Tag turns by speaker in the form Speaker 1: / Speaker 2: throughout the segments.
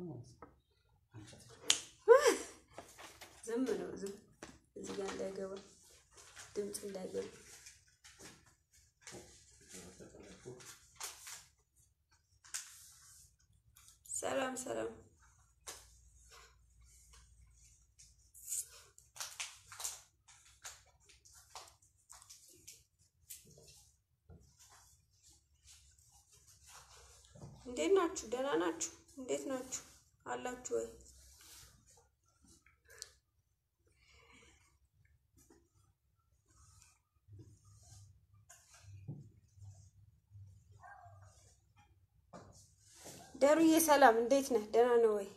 Speaker 1: ማለት ነው። አንቺ
Speaker 2: ዝም ነው ዝም እዚህ ጋር እንዳይገባ ድምፅ እንዳይገባ ሰላም ሰላም እንዴት ናችሁ? ደህና ናችሁ? እንዴት ናችሁ? አላችሁ ወይ? ደሩዬ ሰላም፣ እንዴት ነህ? ደህና ነው ወይ?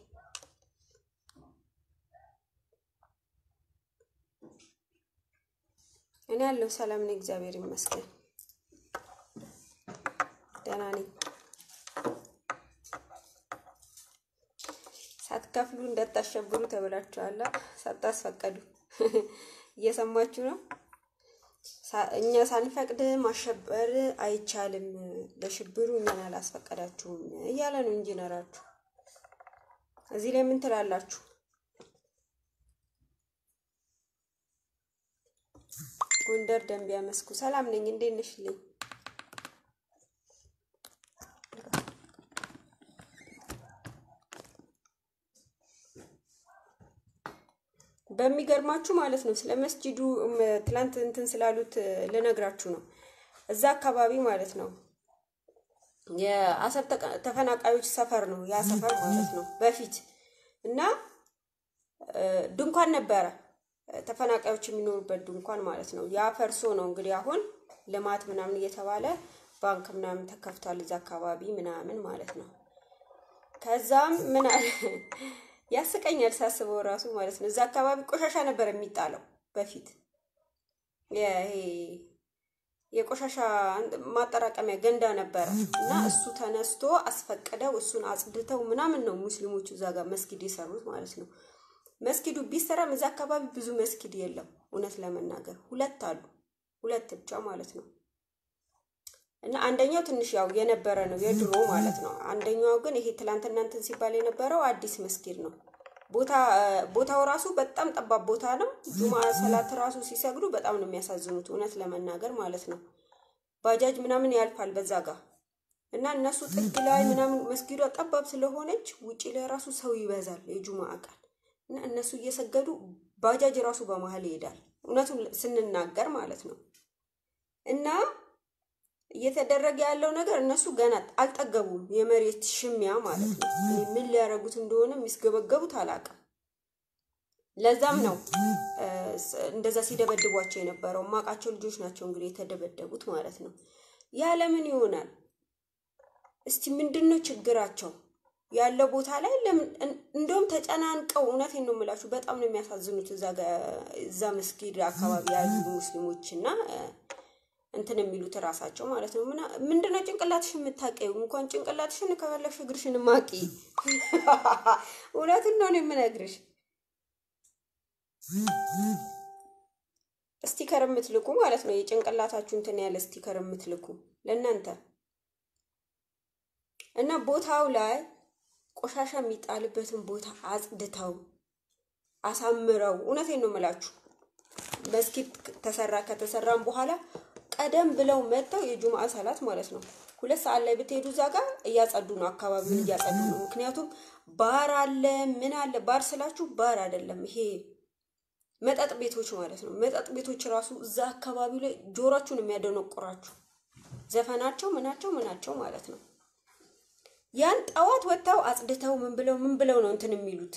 Speaker 2: እኔ ያለው ሰላም ነኝ፣ እግዚአብሔር ይመስገን ደህና ነኝ። ሳትከፍሉ እንዳታሸብሩ ተብላችኋል። ሳታስፈቀዱ እየሰማችሁ ነው። እኛ ሳንፈቅድ ማሸበር አይቻልም፣ ለሽብሩ እኛን አላስፈቀዳችሁም እያለ ነው ኢንጂነራችሁ። እዚህ ላይ ምን ትላላችሁ? ጎንደር ደንቢያ መስኩ ሰላም ነኝ። እንዴት ነሽልኝ? በሚገርማችሁ ማለት ነው ስለ መስጂዱ ትላንት እንትን ስላሉት ልነግራችሁ ነው። እዛ አካባቢ ማለት ነው የአሰብ ተፈናቃዮች ሰፈር ነው ያ ሰፈር ማለት ነው በፊት እና ድንኳን ነበረ ተፈናቃዮች የሚኖሩበት ድንኳን ማለት ነው። ያ ፈርሶ ነው እንግዲህ አሁን ልማት ምናምን እየተባለ ባንክ ምናምን ተከፍቷል እዛ አካባቢ ምናምን ማለት ነው። ከዛም ምን አለ ያስቀኛል ሳስበው ራሱ ማለት ነው። እዛ አካባቢ ቆሻሻ ነበር የሚጣለው በፊት ይሄ የቆሻሻ ማጠራቀሚያ ገንዳ ነበረ እና እሱ ተነስቶ አስፈቅደው እሱን አጽድተው ምናምን ነው ሙስሊሞቹ እዛ ጋር መስጊድ የሰሩት ማለት ነው። መስጊዱ ቢሰራም እዛ አካባቢ ብዙ መስጊድ የለም። እውነት ለመናገር ሁለት አሉ፣ ሁለት ብቻ ማለት ነው። እና አንደኛው ትንሽ ያው የነበረ ነው የድሮ ማለት ነው። አንደኛው ግን ይሄ ትላንትና እንትን ሲባል የነበረው አዲስ መስጊድ ነው። ቦታ ቦታው ራሱ በጣም ጠባብ ቦታ ነው። ጁማ ሰላት ራሱ ሲሰግዱ በጣም ነው የሚያሳዝኑት እውነት ለመናገር ማለት ነው። ባጃጅ ምናምን ያልፋል በዛ ጋር እና እነሱ ጥግ ላይ ምናምን መስጊዷ ጠባብ ስለሆነች ውጪ ላይ ራሱ ሰው ይበዛል የጁማ ቀን እና እነሱ እየሰገዱ ባጃጅ ራሱ በመሀል ይሄዳል። እውነቱን ስንናገር ማለት ነው እና እየተደረገ ያለው ነገር እነሱ ገና አልጠገቡም። የመሬት ሽሚያ ማለት ነው። እኔ ምን ሊያደርጉት እንደሆነ የሚስገበገቡት አላውቅም። ለዛም ነው እንደዛ ሲደበድቧቸው የነበረው። ማቃቸው ልጆች ናቸው እንግዲህ የተደበደቡት ማለት ነው። ያ ለምን ይሆናል? እስቲ ምንድን ነው ችግራቸው? ያለው ቦታ ላይ እንደውም ተጨናንቀው፣ እውነቴን ነው የምላችሁ፣ በጣም ነው የሚያሳዝኑት። እዛ መስጊድ አካባቢ ያሉ ሙስሊሞች እና እንትን የሚሉት እራሳቸው ማለት ነው። ምንድነው ጭንቅላትሽ የምታውቂው? እንኳን ጭንቅላትሽን ከፈለግሽ እግርሽን ማቂ። እውነቱን ነው የምነግርሽ። ስቲከር የምትልኩ ማለት ነው የጭንቅላታችሁ እንትን ያለ ስቲከር የምትልኩ ለእናንተ እና ቦታው ላይ ቆሻሻ የሚጣልበትን ቦታ አጽድተው አሳምረው፣ እውነቴን ነው የምላችሁ መስጊድ ተሰራ ከተሰራም በኋላ ቀደም ብለው መጥተው የጁምአ ሰላት ማለት ነው ሁለት ሰዓት ላይ ብትሄዱ እዛ ጋር እያጸዱ ነው፣ አካባቢውን እያጸዱ ነው። ምክንያቱም ባር አለ ምን አለ። ባር ስላችሁ ባር አይደለም ይሄ መጠጥ ቤቶች ማለት ነው። መጠጥ ቤቶች ራሱ እዛ አካባቢ ላይ ጆሯችሁን የሚያደነቁራችሁ ዘፈናቸው ምናቸው ምናቸው ማለት ነው። ያን ጠዋት ወጥተው አጽድተው ምን ብለው ምን ብለው ነው እንትን የሚሉት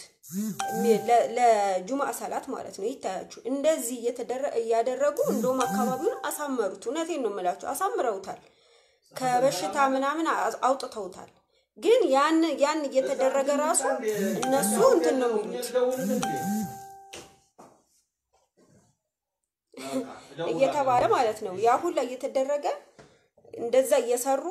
Speaker 2: ለጁምአ ሰላት ማለት ነው። ይታያችሁ እንደዚህ እያደረጉ እንደውም አካባቢውን አሳመሩት። እውነቴን ነው የምላችሁ አሳምረውታል። ከበሽታ ምናምን አውጥተውታል። ግን ያን ያን እየተደረገ ራሱ እነሱ እንትን ነው የሚሉት እየተባለ ማለት ነው። ያ ሁላ እየተደረገ እንደዛ እየሰሩ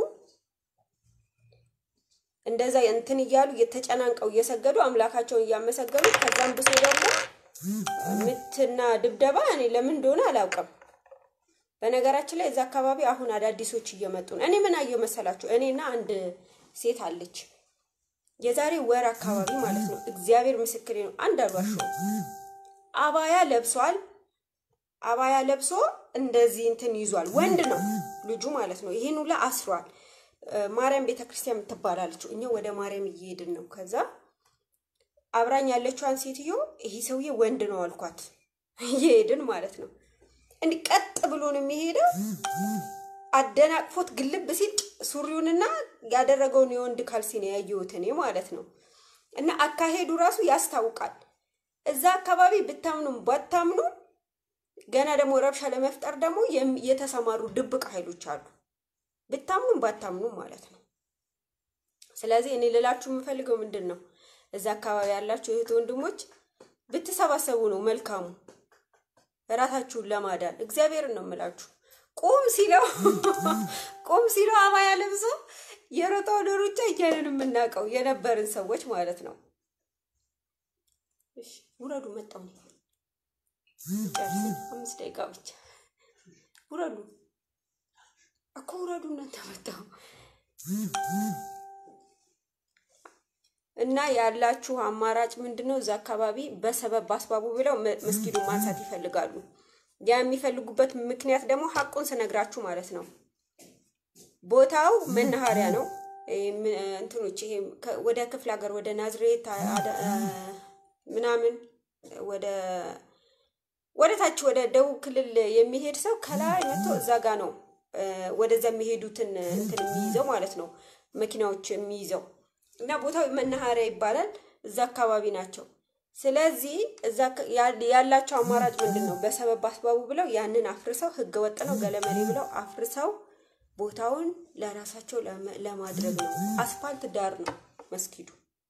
Speaker 2: እንደዛ እንትን እያሉ እየተጨናንቀው እየሰገዱ አምላካቸውን እያመሰገኑ ከዛም ብሶ ደግሞ ምትና ድብደባ እኔ ለምን እንደሆነ አላውቅም። በነገራችን ላይ እዛ አካባቢ አሁን አዳዲሶች እየመጡ ነው። እኔ ምን አየሁ መሰላችሁ? እኔና አንድ ሴት አለች የዛሬ ወር አካባቢ ማለት ነው። እግዚአብሔር ምስክሬ ነው። አንድ አልዋሸሁም። አባያ ለብሷል። አባያ ለብሶ እንደዚህ እንትን ይዟል። ወንድ ነው ልጁ ማለት ነው። ይህን ሁላ አስሯል። ማርያም ቤተክርስቲያን የምትባላለችው እኛ ወደ ማርያም እየሄድን ነው። ከዛ አብራኝ ያለችዋን ሴትዮ ይሄ ሰውዬ ወንድ ነው አልኳት። እየሄድን ማለት ነው። እንዲህ ቀጥ ብሎ ነው የሚሄደው። አደናቅፎት ግልብ ሲል ሱሪውንና ያደረገውን የወንድ ካልሲ ነው ያየሁት እኔ ማለት ነው። እና አካሄዱ ራሱ ያስታውቃል። እዛ አካባቢ ብታምኑም ባታምኑ ገና ደግሞ ረብሻ ለመፍጠር ደግሞ የተሰማሩ ድብቅ ኃይሎች አሉ። ብታምኑም ባታምኑም ማለት ነው። ስለዚህ እኔ ልላችሁ የምፈልገው ምንድን ነው እዛ አካባቢ ያላችሁ እህት ወንድሞች ብትሰባሰቡ ነው መልካሙ። ራሳችሁን ለማዳን እግዚአብሔርን ነው የምላችሁ። ቁም ሲለው ቁም ሲለው አባያ ለብሶ የሮጠውን ሩጫ እያለን የምናውቀው የነበርን ሰዎች ማለት ነው። ውረዱ፣ መጣሁ አምስት ደቂቃ ብቻ ውረዱ እኮ ውረዱ፣ እናንተ መጣሁ እና ያላችሁ አማራጭ ምንድን ነው? እዛ አካባቢ በሰበብ በአስባቡ ብለው መስጊዱን ማንሳት ይፈልጋሉ። ያ የሚፈልጉበት ምክንያት ደግሞ ሀቁን ስነግራችሁ ማለት ነው። ቦታው መናኸሪያ ነው። እንትኖች ይሄ ወደ ክፍለ ሀገር ወደ ናዝሬት ምናምን ወደ ወደ ታች ወደ ደቡብ ክልል የሚሄድ ሰው ከላይ መጥቶ እዛ ጋ ነው ወደዛ የሚሄዱትን እንትን የሚይዘው ማለት ነው መኪናዎች የሚይዘው እና ቦታው መናኸሪያ ይባላል። እዛ አካባቢ ናቸው። ስለዚህ እዛ ያላቸው አማራጭ ምንድን ነው? በሰበብ አስባቡ ብለው ያንን አፍርሰው ህገ ወጥ ነው ገለመሌ ብለው አፍርሰው ቦታውን ለራሳቸው ለማድረግ ነው። አስፋልት ዳር ነው መስጊዱ።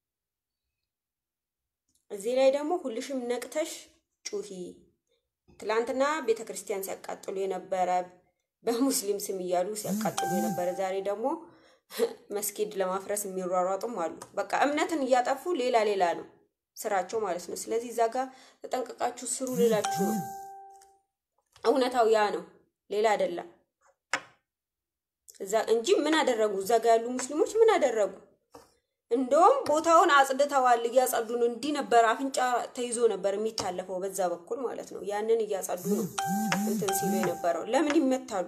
Speaker 2: እዚህ ላይ ደግሞ ሁልሽም ነቅተሽ ጩሂ። ትላንትና ቤተ ክርስቲያን ሲያቃጥሉ የነበረ በሙስሊም ስም እያሉ ሲያቃጥሉ የነበረ ዛሬ ደግሞ መስጊድ ለማፍረስ የሚሯሯጡም አሉ። በቃ እምነትን እያጠፉ ሌላ ሌላ ነው ስራቸው ማለት ነው። ስለዚህ እዛ ጋር ተጠንቀቃችሁ ስሩ ልላችሁ ነው። እውነታው ያ ነው፣ ሌላ አይደለም። እዛ እንጂ ምን አደረጉ? እዛ ጋር ያሉ ሙስሊሞች ምን አደረጉ? እንደውም ቦታውን አጽድተዋል፣ እያጸዱ ነው። እንዲህ ነበር አፍንጫ ተይዞ ነበር የሚታለፈው በዛ በኩል ማለት ነው። ያንን እያጸዱ ነው እንትን ሲሉ የነበረው። ለምን ይመታሉ?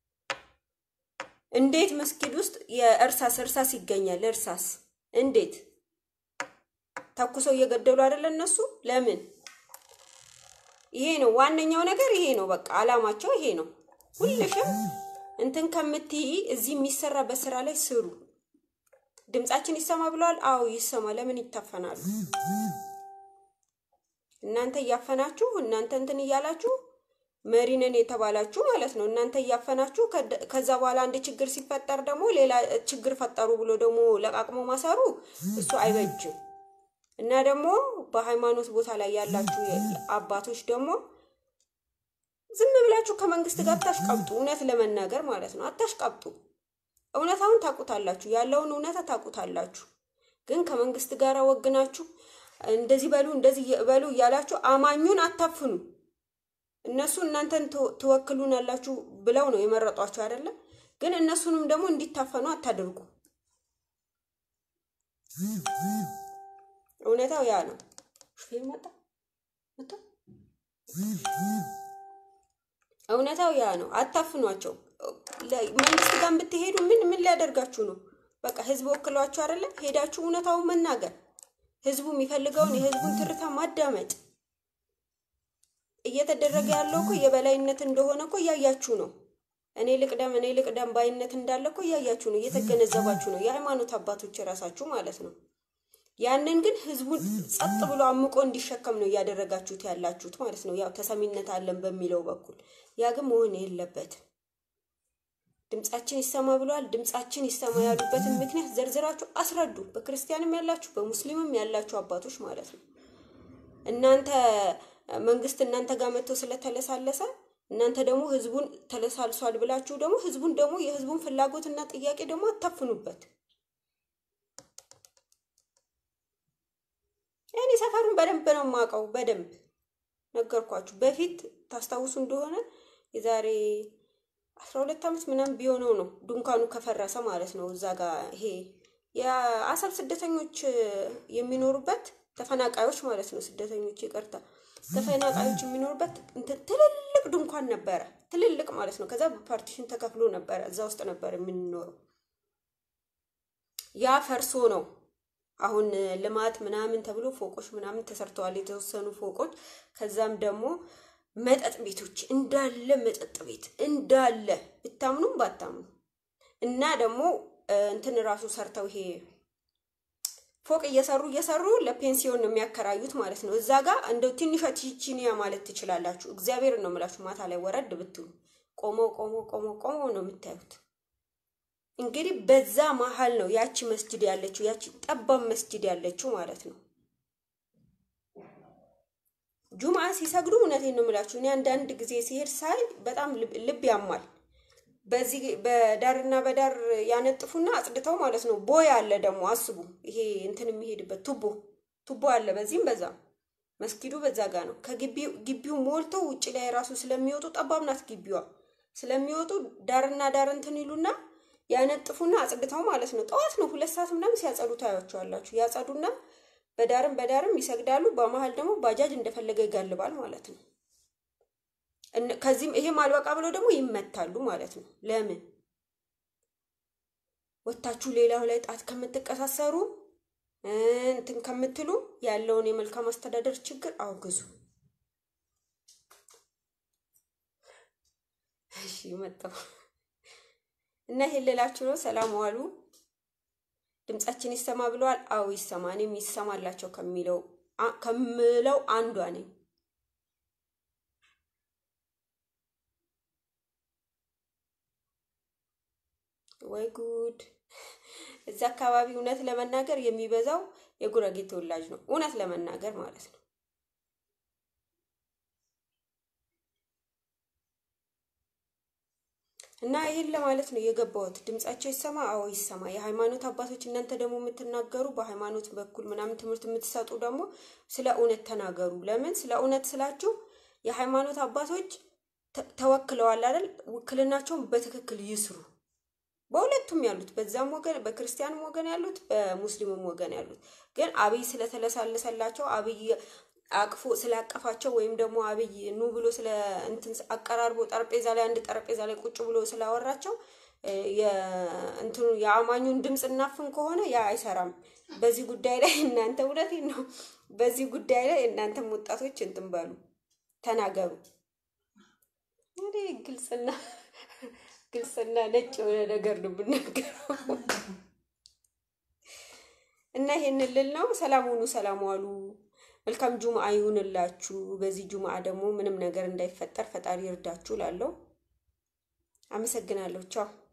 Speaker 2: እንዴት መስጊድ ውስጥ የእርሳስ እርሳስ ይገኛል? እርሳስ እንዴት ተኩሰው እየገደሉ አይደለ እነሱ? ለምን? ይሄ ነው ዋነኛው ነገር፣ ይሄ ነው በቃ አላማቸው ይሄ ነው። ሁልሽም እንትን ከምትይ እዚህ የሚሰራ በስራ ላይ ስሩ። ድምጻችን ይሰማ ብለዋል። አዎ ይሰማ። ለምን ይታፈናሉ? እናንተ እያፈናችሁ እናንተ እንትን እያላችሁ መሪ ነን የተባላችሁ ማለት ነው። እናንተ እያፈናችሁ ከዛ በኋላ አንድ ችግር ሲፈጠር ደግሞ ሌላ ችግር ፈጠሩ ብሎ ደግሞ ለቃቅሞ ማሰሩ እሱ አይበጅም። እና ደግሞ በሃይማኖት ቦታ ላይ ያላችሁ አባቶች ደግሞ ዝም ብላችሁ ከመንግስት ጋር አታሽቀብጡ። እውነት ለመናገር ማለት ነው አታሽቀብጡ። እውነታውን ታውቁታላችሁ፣ ያለውን እውነታ ታውቁታላችሁ። ግን ከመንግስት ጋር ወግናችሁ እንደዚህ በሉ እንደዚህ በሉ እያላችሁ አማኙን አታፍኑ። እነሱ እናንተን ትወክሉናላችሁ ብለው ነው የመረጧችሁ አይደለም። ግን እነሱንም ደግሞ እንዲታፈኑ አታድርጉ። እውነታው ያ ነው። ሹፌር መጣ መጣ። እውነታው ያ ነው። አታፍኗቸው። መንግስት ጋር ብትሄዱ ምን ምን ሊያደርጋችሁ ነው? በቃ ህዝብ ወክሏችሁ አይደለም። ሄዳችሁ እውነታውን መናገር፣ ህዝቡ የሚፈልገውን የህዝቡን ትርታ ማዳመጥ እየተደረገ ያለው እኮ የበላይነት እንደሆነ እኮ እያያችሁ ነው። እኔ ልቅደም እኔ ልቅደም ባይነት እንዳለ እኮ እያያችሁ ነው፣ እየተገነዘባችሁ ነው። የሃይማኖት አባቶች የራሳችሁ ማለት ነው። ያንን ግን ህዝቡን ጸጥ ብሎ አምቆ እንዲሸከም ነው እያደረጋችሁት ያላችሁት ማለት ነው። ያው ተሰሚነት አለን በሚለው በኩል ያ ግን መሆን የለበትም። ድምጻችን ይሰማ ብለዋል። ድምጻችን ይሰማ ያሉበትን ምክንያት ዘርዝራችሁ አስረዱ። በክርስቲያንም ያላችሁ በሙስሊምም ያላችሁ አባቶች ማለት ነው። እናንተ መንግስት እናንተ ጋር መጥቶ ስለተለሳለሰ እናንተ ደግሞ ህዝቡን ተለሳልሷል ብላችሁ ደግሞ ህዝቡን ደግሞ የህዝቡን ፍላጎትና ጥያቄ ደግሞ አታፍኑበት። እኔ ሰፈሩን በደንብ ነው የማውቀው። በደንብ ነገርኳችሁ። በፊት ታስታውሱ እንደሆነ የዛሬ አስራ ሁለት ዓመት ምናምን ቢሆነው ነው ድንኳኑ ከፈረሰ ማለት ነው። እዛ ጋር ይሄ የአሰብ ስደተኞች የሚኖሩበት ተፈናቃዮች ማለት ነው። ስደተኞች ይቅርታ፣ ተፈናቃዮች የሚኖሩበት እንትን ትልልቅ ድንኳን ነበረ፣ ትልልቅ ማለት ነው። ከዛ በፓርቲሽን ተከፍሎ ነበረ፣ እዛ ውስጥ ነበር የምንኖረው። ያ ፈርሶ ነው አሁን ልማት ምናምን ተብሎ ፎቆች ምናምን ተሰርተዋል፣ የተወሰኑ ፎቆች። ከዛም ደግሞ መጠጥ ቤቶች እንዳለ መጠጥ ቤት እንዳለ ብታምኑም ባታምኑ እና ደግሞ እንትን ራሱ ሰርተው ይሄ ፎቅ እየሰሩ እየሰሩ ለፔንሲዮን ነው የሚያከራዩት ማለት ነው። እዛ ጋር እንደው ትንሿ ቺቺኒያ ማለት ትችላላችሁ። እግዚአብሔር ነው የምላችሁ። ማታ ላይ ወረድ ብትሉ ቆመው ቆመው ቆመው ቆመው ነው የምታዩት። እንግዲህ በዛ መሀል ነው ያቺ መስጅድ ያለችው፣ ያቺ ጠባብ መስጅድ ያለችው ማለት ነው። ጁምዓ ሲሰግዱ እውነቴን ነው የምላችሁ። እኔ አንዳንድ ጊዜ ሲሄድ ሳይ በጣም ልብ ያማል። በዚህ በዳርና በዳር ያነጥፉና አጽድተው ማለት ነው። ቦይ አለ ደግሞ አስቡ። ይሄ እንትን የሚሄድበት ቱቦ ቱቦ አለ በዚህም በዛም። መስጊዱ በዛ ጋ ነው። ከግቢው ሞልቶ ውጭ ላይ ራሱ ስለሚወጡ ጠባብ ናት ግቢዋ። ስለሚወጡ ዳርና ዳር እንትን ይሉና ያነጥፉና አጽድተው ማለት ነው። ጠዋት ነው ሁለት ሰዓት ምናምን ሲያጸዱ ታያቸዋላችሁ። ያጸዱና በዳርም በዳርም ይሰግዳሉ። በመሀል ደግሞ ባጃጅ እንደፈለገ ይጋልባል ማለት ነው። ከዚህም ይሄም አልበቃ ብለው ደግሞ ይመታሉ ማለት ነው። ለምን ወታችሁ ሌላው ላይ ጣት ከምትቀሳሰሩ እንትን ከምትሉ ያለውን የመልካም አስተዳደር ችግር አውግዙ። እሺ መጣሁ እና ይሄን ልላችሁ ነው። ሰላም ዋሉ። ድምጻችን ይሰማ ብለዋል። አዎ ይሰማ። እኔም ይሰማላቸው ከሚለው ከምለው አንዷ ነኝ። ወይ ጉድ! እዛ አካባቢ እውነት ለመናገር የሚበዛው የጉራጌ ተወላጅ ነው። እውነት ለመናገር ማለት ነው። እና ይህን ለማለት ነው የገባሁት። ድምጻቸው ይሰማ፣ አዎ ይሰማ። የሃይማኖት አባቶች እናንተ ደግሞ የምትናገሩ በሃይማኖት በኩል ምናምን ትምህርት የምትሰጡ ደግሞ ስለ እውነት ተናገሩ። ለምን ስለ እውነት ስላችሁ የሃይማኖት አባቶች ተወክለዋል አይደል? ውክልናቸውን በትክክል ይስሩ። በሁለቱም ያሉት በዛም ወገን በክርስቲያንም ወገን ያሉት በሙስሊሙም ወገን ያሉት ግን አብይ ስለተለሳለሰላቸው አብይ አቅፎ ስላቀፋቸው ወይም ደግሞ አብይ ኑ ብሎ ስለ እንትን አቀራርቦ ጠረጴዛ ላይ አንድ ጠረጴዛ ላይ ቁጭ ብሎ ስላወራቸው የእንትኑ የአማኙን ድምፅ እናፍን ከሆነ ያ አይሰራም። በዚህ ጉዳይ ላይ እናንተ እውነቴን ነው። በዚህ ጉዳይ ላይ እናንተም ወጣቶች እንትን በሉ ተናገሩ። እንግዲህ ግልጽና ግልጽና ነጭ የሆነ ነገር ነው የምናገረው እና ይሄንን ልል ነው። ሰላም ሁኑ፣ ሰላም ዋሉ። መልካም ጁምአ ይሁንላችሁ። በዚህ ጁምአ ደግሞ ምንም ነገር እንዳይፈጠር ፈጣሪ ይርዳችሁ። ላለው አመሰግናለሁ። ቻው